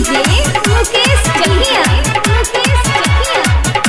DJ Mukesh Chakiya Mukesh Chakiya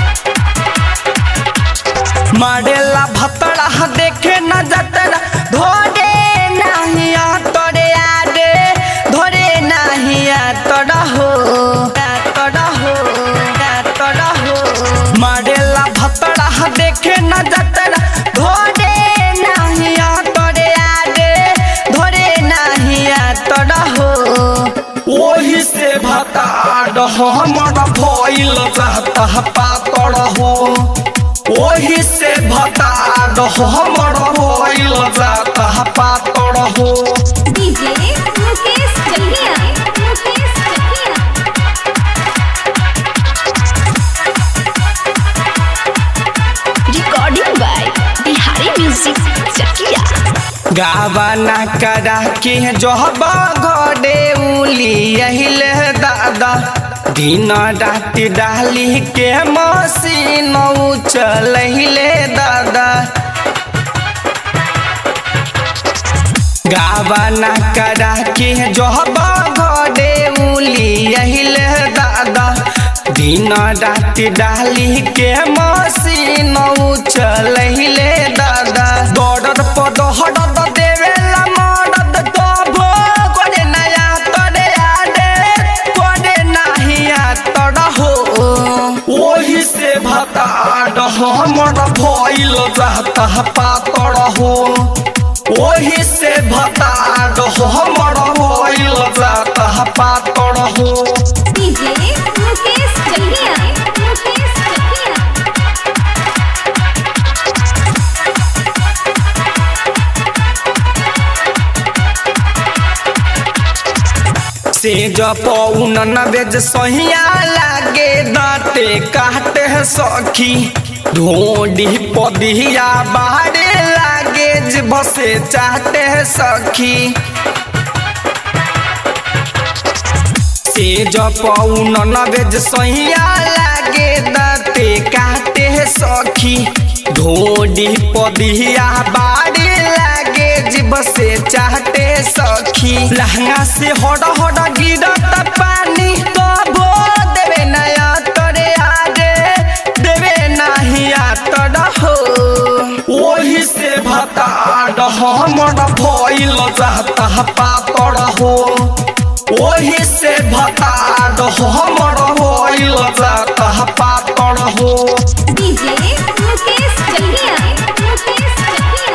मारेला भतड़ा देखे न जतरा धोरे नाहिया तोरे आरे धोरे नाहिया तोरा हो तोरा हो तोरा हो मारेला भतड़ा देखे न जतरा धोरे नाहिया तोरे आरे धोरे नाहिया तोरा हो ओही से भताड़ हमर भइल जाता पातड़ हो ओही से भताड़ हमर भइल जाता पातड़ हो DJ Mukesh Chakiya Mukesh Chakiya recording by Bihari music Chakiya गावाना करा के जोहबा घरे उली यहिले दादा दिन राति डाली के मसीन चलहिले दादा गावाना करा के जोहबा घरे उली यहिले दादा दिन राति डाली के मसीन चलहिले दादा दौड़त पदहरद देवेला मरद तबो करे नया तोरे आडे करे नाहिया तोरा हो ओही से भताड हमर भइल जाता पातड़ हो ओही से भताड हमर भइल जाता पातड़ हो डीजे मुकेश चकिया मुकेश चकिया से जपौन न बेज सहिया लागे दाँते काटे सखी ढोडी पदिया बाहरे लागे जे बसे चाहते सखी से जपौन न बेज सहिया लागे दाँते काटे सखी ढोडी पदिया बाहरे लागे जीव से चाहते सखी लहंगा से हड़ हड़ गिरत पानी तो भो देवे नया तोरे आगे देवे नहिया तोरा हो ओही से भताड हमर भइल जाता पातड़ हो ओही से भताड हमर भइल जाता पातड़ हो डीजे मुकेश चकिया मुकेश चकिया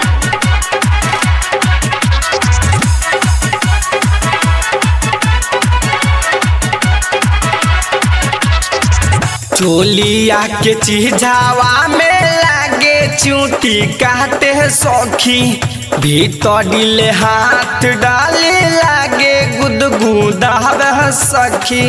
चोलिया के चिझावा में लागे चूटी काटे सखी भीतर दिले हाथ डाले लागे गुदगुदा सखी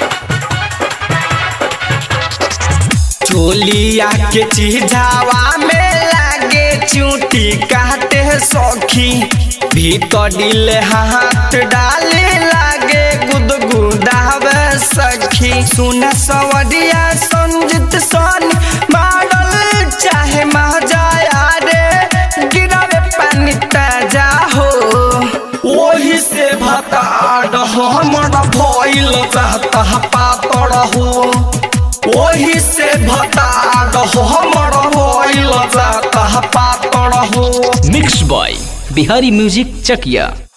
चोलिया के चिझावा में लागे चूटी काटे सखी भीतर दिले हाथ डाले लागे गुदगुदावे सखी सुन सवरिया संजित सन मारल चाहे महजाया रे गिरावे पानी ताजा हो ओही से भताड हमर भइल जाता पातड़ हो ओही से भताड हमर भइल जाता पातड़ हो मिक्स बॉय बिहारी म्यूजिक चकिया